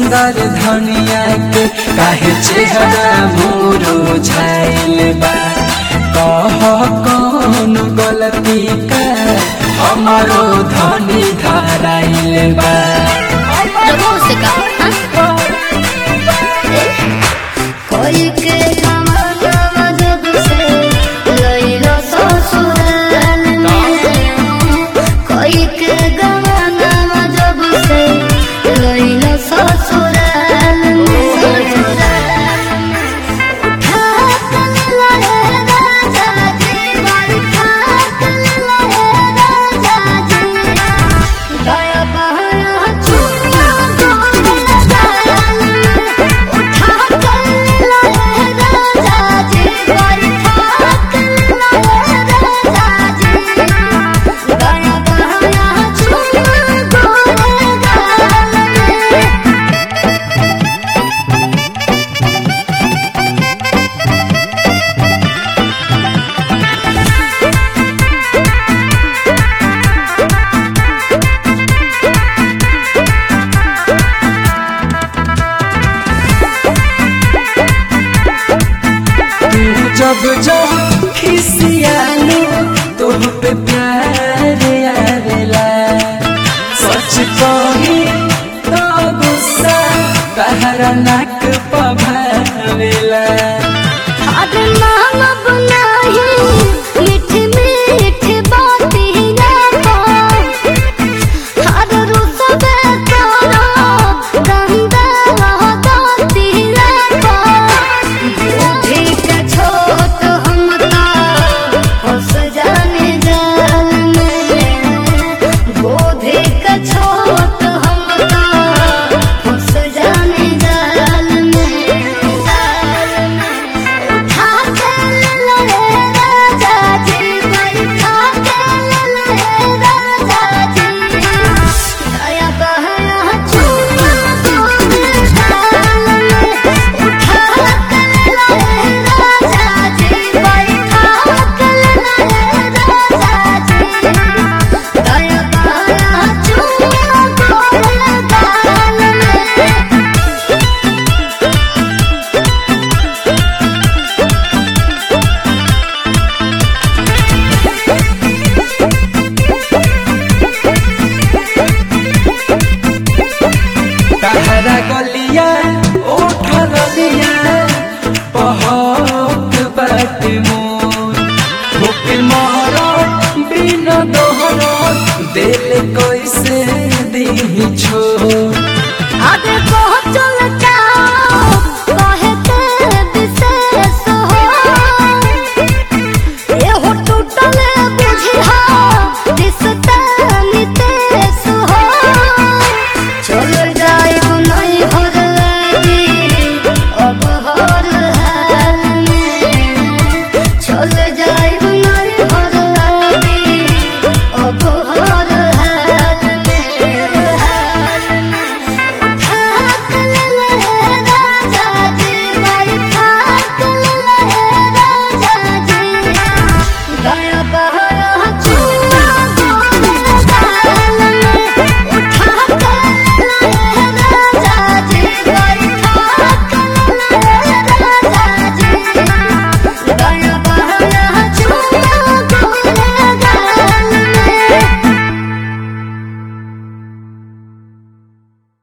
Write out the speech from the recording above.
सुंदर धनिया के काहे चेहरा मोरो छाइल बा कह कौन गलती का हमारो धनी धराइल बा रघु से कहा कोई के कमल जब से लइलो ससुराल में कोई के गवाना जब से लइलो ससुराल में उठा कर लहे राजा जी उठा कर लहे राजा जी दया बहाया चुम्मा गोरे गाल उठा कर लहे राजा जी उठा कर लहे राजा जी दया बहाया चुम्मा गोरे गाल तू जब जब खिसियानो तोह पे प्यार आवेला सच कही तो गुस्सा कहरा ना